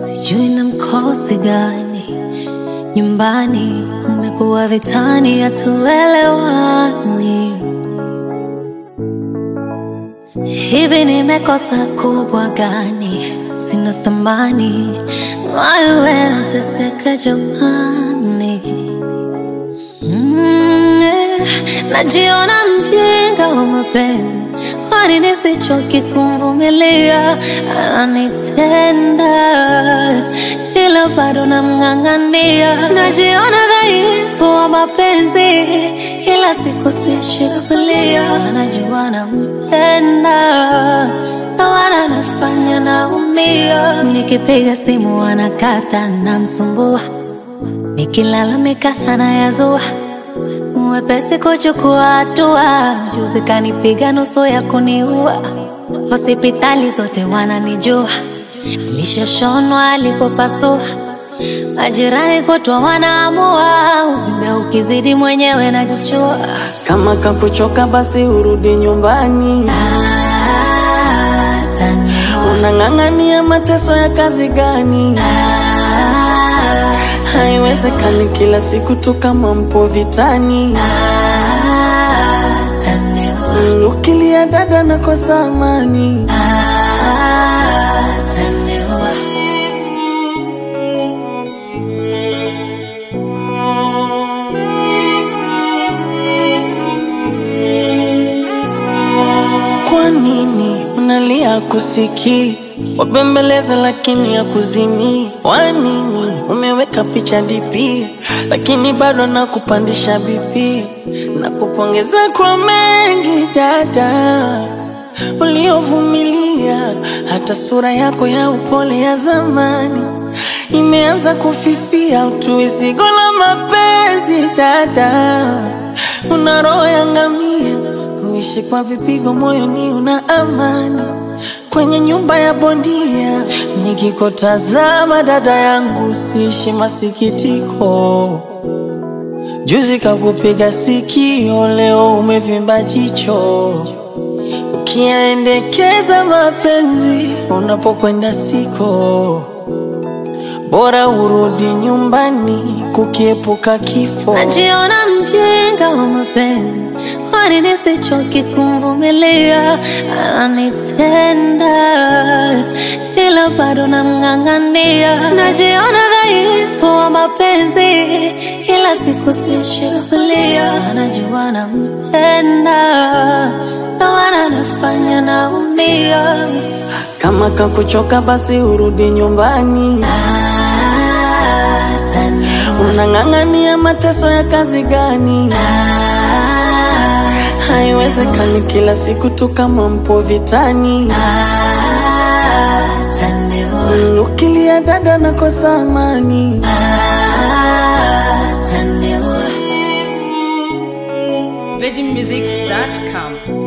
sijui na mkosi gani nyumbani kumekuwa vitani, hatuelewani. Hivi nimekosa kubwa gani? Sina thamani, wewe nateseka jamani. Mm, eh, najiona mjinga wa mapenzi, kwani nisichoki kumvumilia? Ananitenda ila bado namng'ang'ania. Najiona dhaifu wa mapenzi, kila siku sishikilia. Najua nampenda na wala nafanya naumia. Nikipiga simu anakata, namsumbua Nikilalamika anayazua, mwepesi kuchukua hatua. Juzi kanipiga nusu ya kuniua, hospitali zote wananijua, nilishashonwa alipopasua. Majirani kutwa wanaamua, uvimbe ukizidi mwenyewe najichua. Kama kakuchoka basi urudi nyumbani. Ataniua, Unang'ang'ania mateso ya kazi gani? Haiwezekani kila siku tu kama mpo vitani. ataniua, Mm, Ukilia dada nakosa amani. ataniua. Kwa nini unalia kusikii? Wabembeleza lakini ya kuzimii. Kwa nini umeweka picha DP lakini bado nakupandisha BP? Nakupongeza kwa mengi dada uliovumilia, hata sura yako ya upole ya zamani imeanza kufifia. Utui zigo la mapenzi dada, una roho ya ngamia kuishi kwa vipigo moyoni, una amani kwenye nyumba ya bondia. Nikikutazama dada yangu, siishi masikitiko. Juzi kakupiga sikio, leo umevimba jicho. Ukiendekeza mapenzi unapokwenda siko, bora urudi nyumbani kukiepuka kifo. Najiona mjinga wa mapenzi, kwani nisichoki kumvumilia? Ananitenda ila bado namng'ang'ania. Najiona dhaifu wa mapenzi, kila siku sishikilia. Najua nampenda na wala nafanya naumia. Kama kakuchoka basi urudi nyumbani. Ataniua, Unang'ang'ania mateso ya kazi gani? Haiwezekani kila siku tu kama mpo vitani. ataniua, Mm, Ukilia dada nakosa amani. ataniua. VeggieMusics.com